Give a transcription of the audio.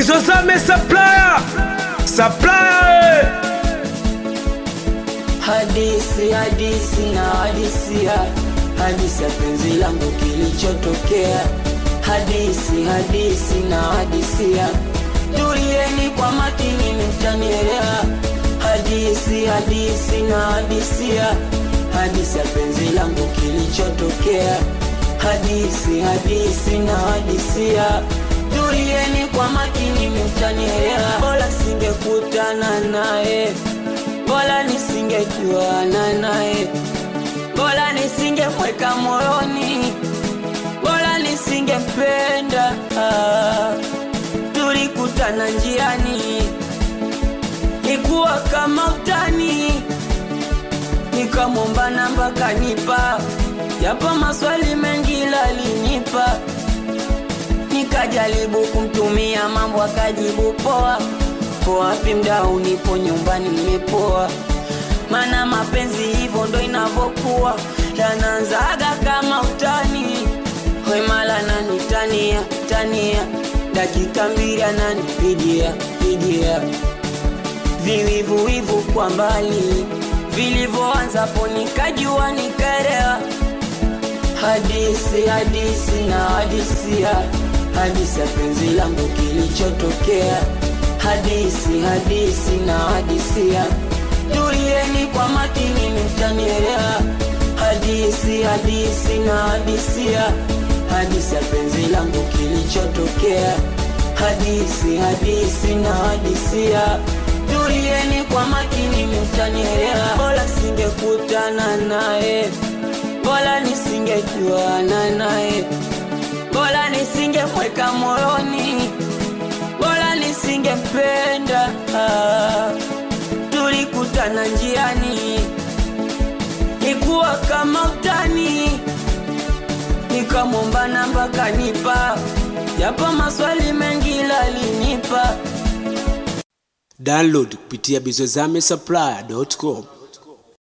Bizozame supplier supplier eh. Hadisi, hadisi na hadisia, hadisi ya penzi langu kilichotokea. Hadisi, hadisi na hadisia, tulieni kwa makini, mtanielewa. Hadisi, hadisi na hadisia, hadisi ya penzi langu kilichotokea. Hadisi, hadisi na hadisia, tulieni kwa makini, mtanielewa. Bora singekutana naye bora nisingejuana naye, bora nisingemweka moyoni, bora nisingempenda. Ah, tulikutana njiani, ikuwa kama utani, nikamwomba namba kanipa, japo maswali mengi lalinipa nikajaribu kumtumia mambo akajibu poa po wapi mdau nipo nyumbani nimepoa mana mapenzi hivyo ndo inavyokuwa yanaanzaga kama utani wemala nanitania tania dakika mbili ananipigia pigia viwivuwivu kwa mbali vilivyoanzapo nikajua nikaelewa hadisi hadisi na hadisia hadisi ya penzi langu kilichotokea hadisi hadisi na hadisia tulieni kwa makini mtanielewa hadisi hadisi na hadisia hadisi ya penzi langu kilichotokea hadisi hadisi na hadisia tulieni kwa makini mtanielewa bora singekutana naye bora nisingejuana naye bora nisingemweka moyoni bora nisingempenda. Ah, tulikutana njiani, ikuwa kama utani, nikamwomba namba kanipa, japo maswali mengi lalinipa. Download kupitia bizozame supplier.com.